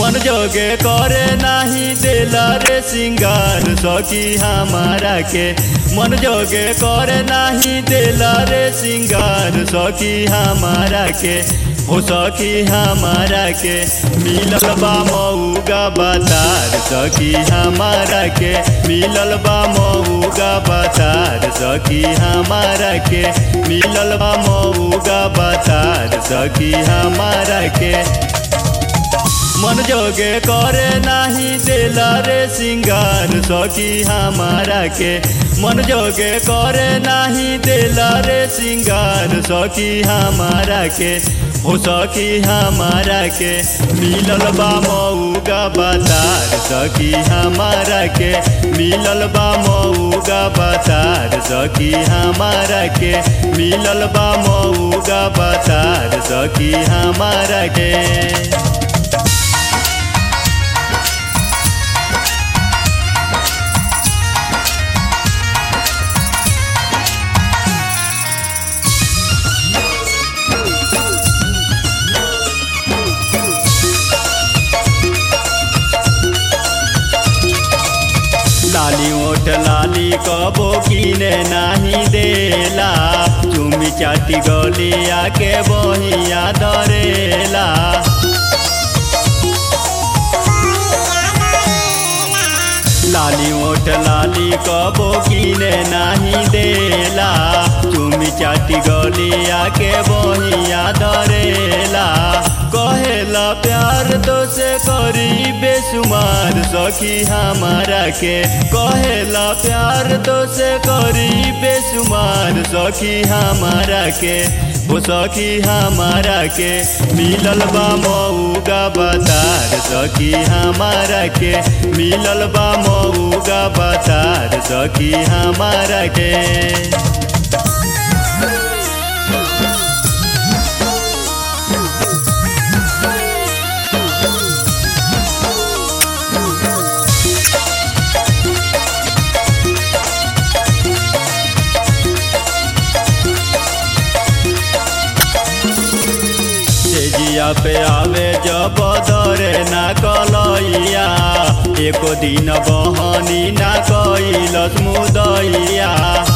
मन जोगे करे नाही देला रे सिंगार सखी हमारा के मन जोगे करे नाही देला रे सिंगार सखी हमारा के हो सखी हमारा के मिलल बा मऊगा बातार सखी हमारा के मिलल बा मऊगा बातार सखी हमारा के मिलल बा मऊगा बातार सखी हमारा के मन जोगे करे नाही देला रे सिंगार सखी हमारा के मन जोगे करे नाही देला रे सिंगार सखी हमारा के हो सखी हमारा के मिलल बा मऊगा बातार सखी हमारा के मिलल बा मऊगा बातार सखी हमारा के मिलल बा मऊगा बातार सखी हमारा के लाली ओठ लाली कबो किने नाही देला चुमी चाटी गलिया के बहिया धरेला लाली ओठ लाली कबो किने नाही देला चुमी चाटी गलिया के बहिया धरेला कहेला प्यार तो से करी बेसुमार सखी हमारा के कहेला प्यार तो से करी बेसुमार सखी हमारा के हो सखी हमारा के मिलल बा मऊगा बतार सखी हमारा के मिलल बा मऊगा बतार सखी हमारा के जिया पे आवे जब दरे ना कलैया एको दिन बहनी ना कैलस मुदैया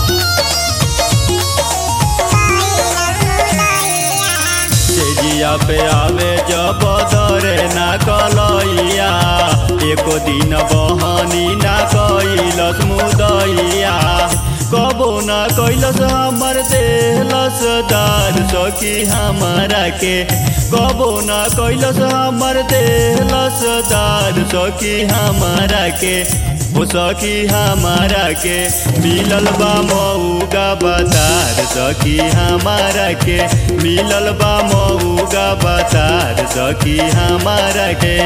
जिया पे आवे जब दरे ना कलैया एको दिन बहनी ना कैलस मुदैया कबो ना कैलस हमर देहलस दार सखी हमारा के कबो ना कैलस हमर देहलस दार सखी हमारा के हो सखी हमारा के मिलल बा मऊगा बतार सखी हमारा के मिलल बा मऊगा बतार सखी हमारा के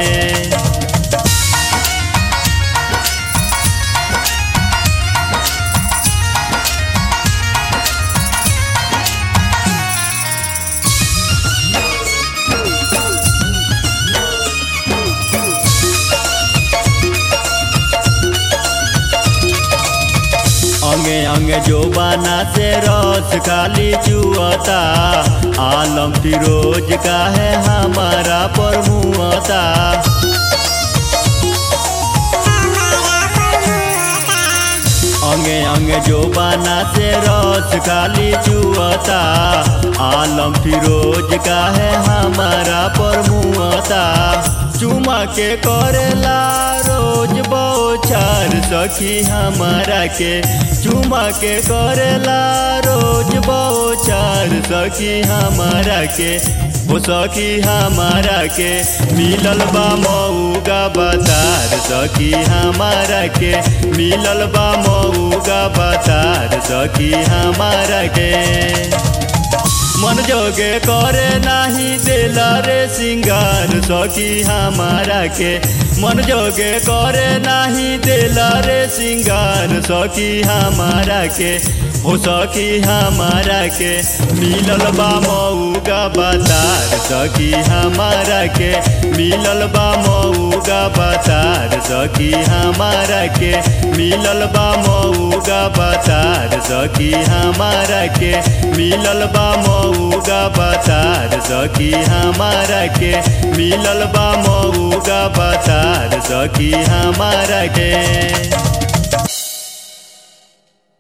अंगे अंगे जो बाना से रस खाली चुअता आलम फिरोज का है हमारा पर मुआता अंगे अंगे जो बाना से रस खाली चुअता आलम फिरोज का है हमारा पर मुआता चुमा के करेला रोज बौछार सखी हमारा के चुमा के करेला रोज बौछार सखी हमारा के हो सखी हमारा के मिलल बा मऊगा बतार सखी हमारा के मिलल बा मऊगा बतार सखी हमारा के मन जोगे करे नाही देला रे सिंगार सखी हमारा के मन जोगे करे नाही देला रे सिंगार सखी हमारा के हो सखी हमारा के मिलल बा मऊगा बतार सखी हमारा के मिलल बा मऊगा बतार सखी हमारा के मिलल बा मऊगा बतार सखी हमारा के मिलल बा मऊगा बतार सखी हमारा के मिलल बा मऊगा बतार सखी हमारा के